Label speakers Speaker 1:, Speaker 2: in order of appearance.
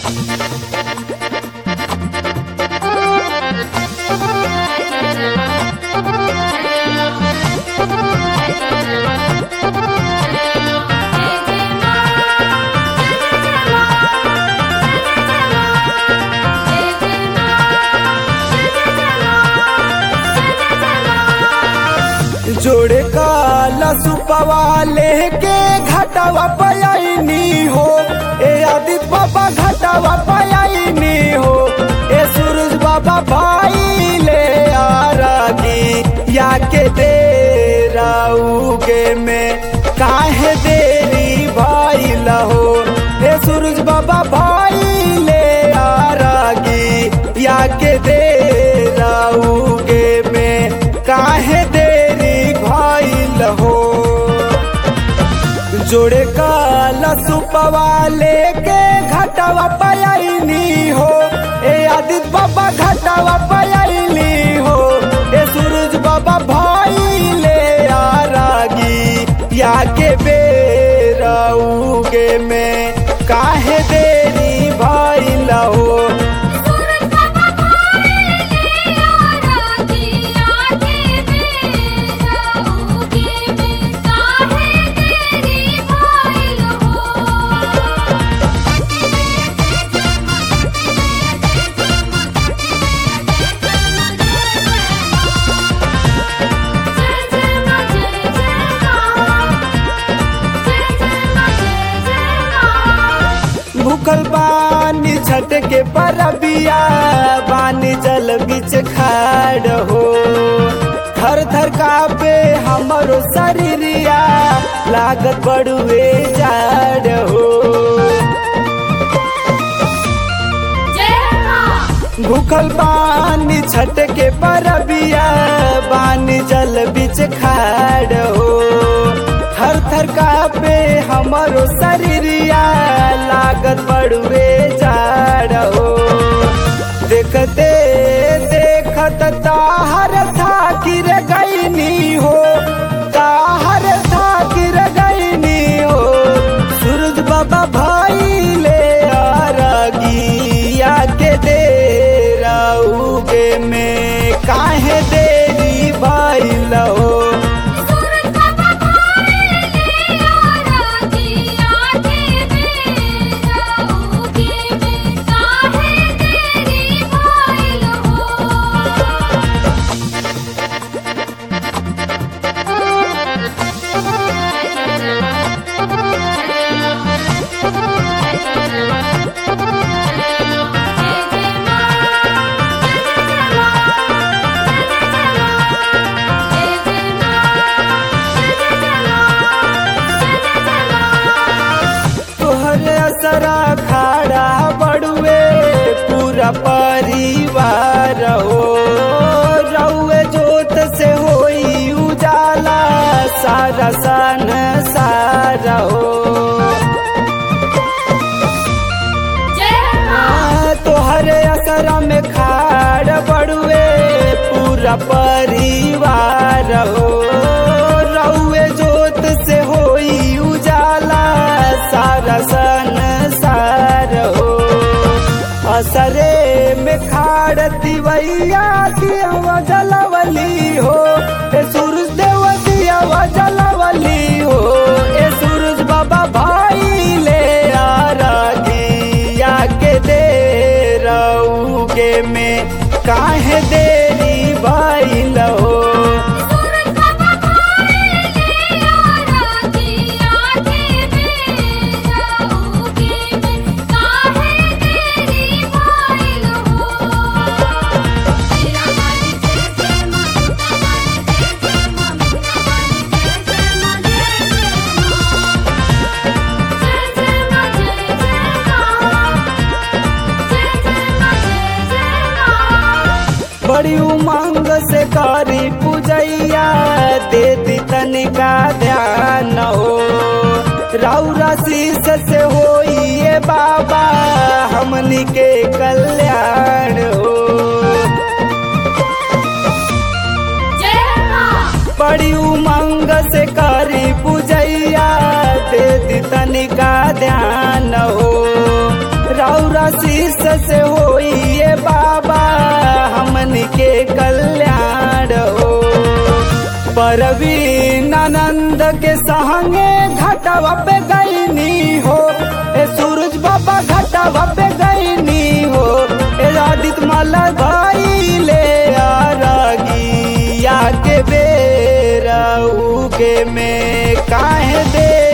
Speaker 1: जोड़े काला सुपवा लेके घटावा पयाइनी हो ए आदित बाबा घटावा पयाइनी हो ए सूरज बाबा भाई ले आरागी या के दे राउगे में काहे देरी भाई लहो ए सूरज बाबा भाई ले आरागी या के दे राउगे में काहे देरी भइल हो जोड़े काला सुपवा लेके घटावा पयाइनी हो ए आदित बाबा घटावा पयाइनी हो ए सूरज बाबा भाई ले आरागी या के बेराउगे में काहे देरी भइल हो
Speaker 2: सूरज बाबा भाई ले आरागी आके बेराउगे में काहे तेरी भाइल हो
Speaker 1: भूखल बानी छठ के परबिया बानी जल बीच खाड़ हो थर थर कापे हमरो शरीरिया लागत बड़ुए जाड़ हो भूखल बानी छठ के परबिया बानी जल बीच खाड़ हो थर थर कापे हमरो शरीरिया लागत बड़ुए जाड़ हो देखते देखत ताहर था गिर गईनी हो ताहर था गिर गईनी हो सूरज बाबा भाई ले आरागिया के दे राउगे में काहे देरी भाई लहो
Speaker 2: सूरज बाबा भाई ले आरागी आके बेराउगे में काहे तेरी भाइल हो
Speaker 1: तोहरे असरा खाड़ा बड़ुए पूरा परिवार हो रउए जोत से होई उजाला सारा सन सारा हो तोहरे असरा में खाड़ बड़ुए पूरा परिवार हो रउए जोत से होई उजाला सारा सन सार हो असरे में खाड़ दिवैया दिया जलवली हो ए सूरज देव दिया जलवली हो ए सूरज बाबा भाई ले आरागिया के दे रउगे में काहे देरी भाई हो
Speaker 2: सूरज बाबा भाई ले आरागी आके बेराउगे में काहे तेरी भाइल हो तेरा वाली जैसे ममता वाली जैसे ममता वाली जैसे मजे जैसे मजे जैसे
Speaker 1: बड़ी उमंग से करी पूजैया दे दी तनिका ध्यान हो राउरा शीस से होइए बाबा हमनी के कल्याण हो बड़ी उमंग से करी पूजैया दे दी तनिका ध्यान हो रौरा कैसे होई ये बाबा हमन के कल्याण हो परवीन आनंद के संगे घटवा पे गईनी हो ए सूरज बाबा घटवा पे गईनी हो ए आदित्य माला भाई ले आरागी या के बेरा उगे में काहे दे